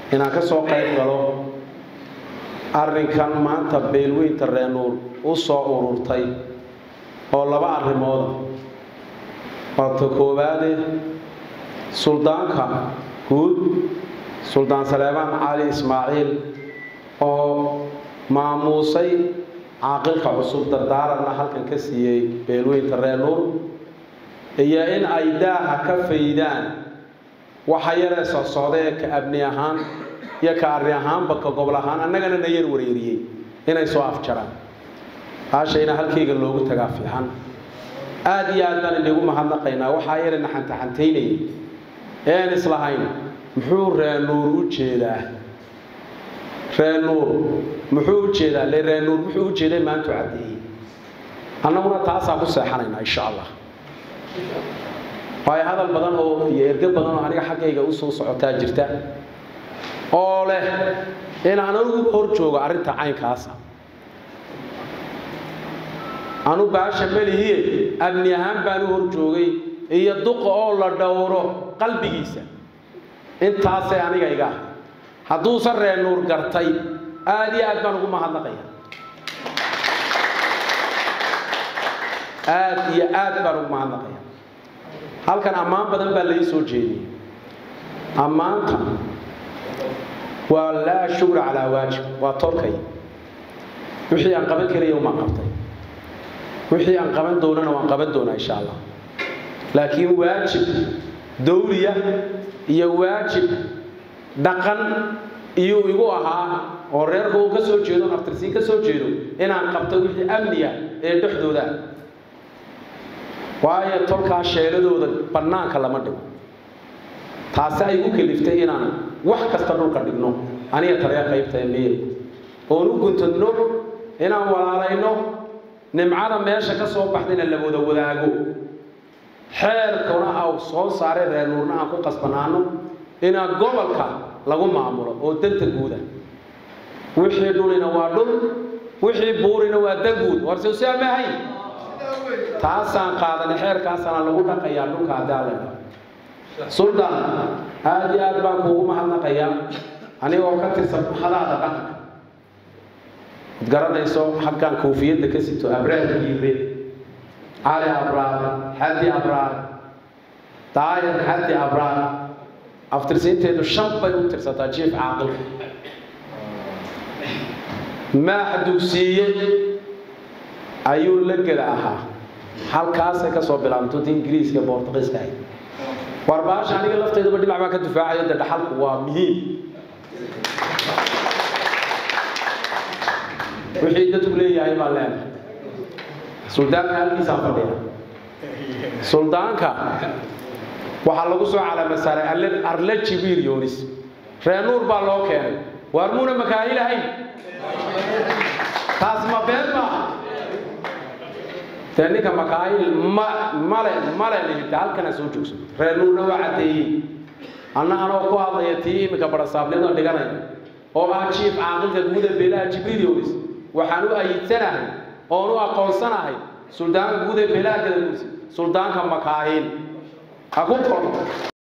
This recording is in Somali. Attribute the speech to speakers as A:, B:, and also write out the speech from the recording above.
A: inaan ka soo qayb galo arrinkan maanta beelweynta reenuur u soo ururtay oo laba arrimooda waata koowaade suldaanka guud suldaan saleebaan cali ismaaciil oo maamuusay caaqilka cusub dardaaranna halkan ka siiyey beelweynta reenuur iyo in ay daaha ka faydaan waxa yaree soo socda ee ka abni ahaan iyo ka arri ahaanba ka gobol ahaan annagana na yar wareeriyey inay soo afjaraan haashayna halkayga loogu tagaa fiican aada iyo aad baan inagu mahadnaqaynaa waxaa yare naxantaxantaynayay ean islahayn muxuu reenuur u jeedaa reenuur muxuu u jeedaa le reenuur muxuu u jeeday maantu caddeeyey annaguna taasaan ku seexanaynaa insha allah waayo hadal badan oo iyo erge badan oo aniga xaggayga usoo socotaa jirta oo leh inaan anugu hor joogo arrinta caynkaasa anu baasha melihiye amni ahaan baan u hor joogay iyo duqa oo la dhowro qalbigiisa intaasay aniga iga ah hadduusan reenuur gartay aada iyo aad baan ugu mahadnaqaya aada iyo aad baan ugu mahadnaqaya halkan ammaan badan baa lai soo jeediyey ammaanta waa laa shukra calaa waajib waa tolkay wixii aan qaban karaya umaan qabtay wixii aan qaban doonana waan qaban doonaa insha allah laakiin waajib dawliya iyo waajib dhaqan iyuu igu ahaa oo reerka uu ka soo jeedo naftirsiin ka soo jeedo inaan qabto wixii amniga ee dhexdooda waayo tolkaa sheeladooda bannaanka lama dhigo taasi ay u kaliftay inaan wax kasta dhulka dhigno aniga taliya qaybta emiir oon u guntadno inaan walaalayno nimcada meesha ka soo baxdayna la wada wadaago xeerkuna aw soo saaray reenuurna aan ku qasbanaano inaan gobolka lagu maamulo oo danta guuda wixii dhulina waa dhul wixii buurina waa dan guud warse si amahayn taasaan qaadanay xeerkaasana lagu dhaqayaa dhulka haddaa leedha suldaan aada iyo aad baan kuugu mahadnaqayaa anigoo ka tirsan hadaada dhaqanka ad garanayso xaggan koofiyadda ka sito abraar yiire cali abraar xaddi abraar daayir xaddi abraar aftirsiinteedu shan bay u tirsataa jiif caaqilka maax dugsiiye ayuu la gela ahaa halkaasay ka soo bilaabantota ingiriiska bortuqiiska ahayd war baasha aniga lafteedaba dhinac baan ka difaacayo de dhaxalku waa muhiim wixii dadku leeyahay baan leenahay suldaanka halkiisaan fadhiya suldaanka waxaa lagu soo calama saaray arle jibiir yoonis reenuur baa loo keenay waar muuna makaahilahayn taas ma been maaha dee ninka makaahil ma male male lihita halkana soo joogso reenuurna waa caddeeyey anna anoo ku hadlaya tii iminka barasaabnida dhiganaya oo ah jiif caaqilka guuda beelaha jibriil yoonis waxaan u ayidsanahay oon u aqoonsanahay suldaanka guuda beelaha gadaguursi suldaanka makaahil ha ku kor